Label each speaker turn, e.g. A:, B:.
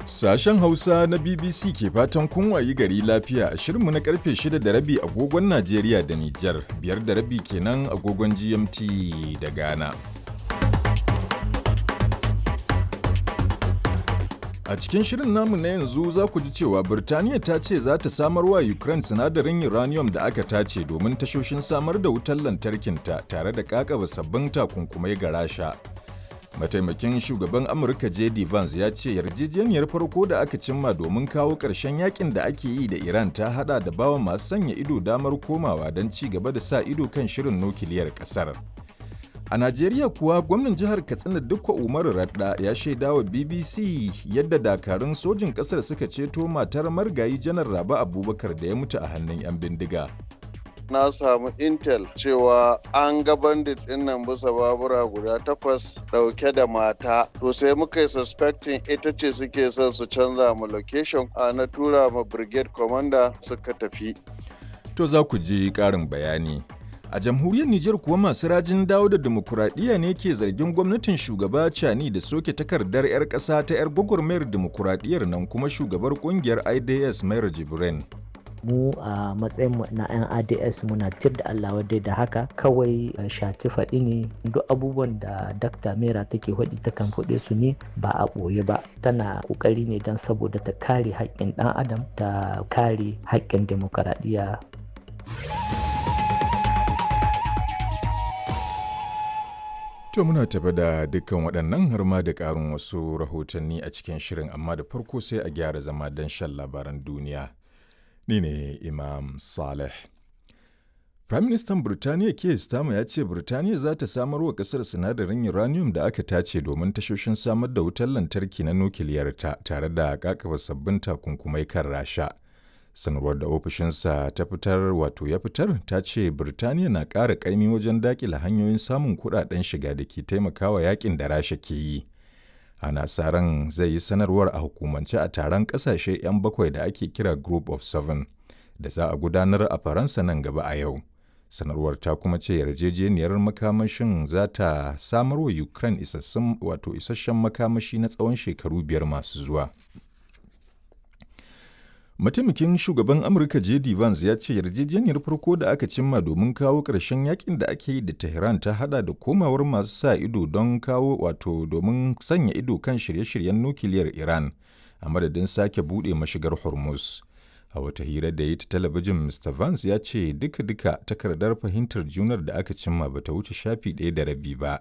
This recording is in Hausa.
A: Sashen Hausa na BBC ke fatan kun wayi gari lafiya a shirinmu na karfe 6 da rabi agogon Najeriya da Nijar, biyar da rabi kenan agogon GMT da Ghana. A cikin shirin namu na yanzu za ku ji cewa Birtaniya ta ce za ta samar wa Ukraine sinadarin uranium da aka tace domin tashoshin samar da wutar lantarkinta tare da kakaba sabbin takunkumai ga Rasha. Mataimakin shugaban Amurka JD Vance ya ce yarjejeniyar farko da aka cimma domin kawo ƙarshen yakin da ake yi da Iran ta hada da bawa masu sanya ido damar komawa don ci gaba da sa ido kan shirin nukiliyar ƙasar. A Najeriya kuwa gwamnan jihar Katsina Dukwa Umaru Radda ya shaida wa BBC yadda dakarun sojin ƙasar suka ceto matar margayi janar Raba Abubakar da ya mutu a hannun 'yan bindiga.
B: na samu intel cewa an ga bandit din nan bisa babura guda takwas dauke da mata to sai muka yi suspecting ita ce suke son su canza mu location a na tura ma brigade commander suka tafi
A: To za ku ji ƙarin bayani. A jamhuriyar Nijar kuwa masu rajin dawo da demokuraɗiyya ne ke zargin gwamnatin shugaba Cani da soke takardar 'yar ƙasa ta 'yar gwagwarmayar demokuraɗiyyar nan kuma shugabar ƙungiyar IDS Mayar Jibrin.
C: mu a matsayin mu na 'yan ads muna tir da allah wadai da haka kawai shati faɗi ne duk abubuwan da dakta mera take faɗi ta kan faɗe su ne ba a ɓoye ba tana ƙoƙari ne don saboda ta kare haƙƙin ɗan adam ta kare haƙƙin demokaradiyya
A: To muna tafi da dukkan waɗannan har ma da ƙarin wasu rahotanni a cikin shirin amma da farko sai a gyara zama don shan labaran duniya. Ni ne Imam Saleh. Firaministan Birtaniya Keir Starmer ya ce Birtaniya za ta samar wa ƙasar sinadarin uranium da aka tace domin tashoshin samar da wutar lantarki na nukiliyarta tare da kakaba sabbin takunkumai kan Rasha. Sanarwar da ofishinsa ta fitar wato ya fitar ta ce Birtaniya na ƙara ƙaimi wajen daƙila hanyoyin samun kuɗaɗen shiga da ke taimakawa yakin da Rasha ke yi. ana sa ran zai yi sanarwar a hukumance a taron kasashe 'yan bakwai da ake kira group of seven da za a gudanar a faransa nan gaba a yau sanarwar ta kuma ce yarjejeniyar makamashin za ta samar wa ukraine isassun wato isasshen makamashi na tsawon shekaru biyar masu zuwa mataimakin shugaban amurka jd vance ya ce yarjejeniyar farko da aka cimma domin kawo ƙarshen yakin da ake yi da tehran ta hada da komawar masu sa ido don kawo wato domin sanya ido kan shirye-shiryen nukiliyar iran a madadin sake buɗe mashigar hormuz a wata hira da yi ta talabijin mr vance ya ce duka-duka takardar fahimtar junar da aka cimma bata wuce shafi ɗaya da rabi ba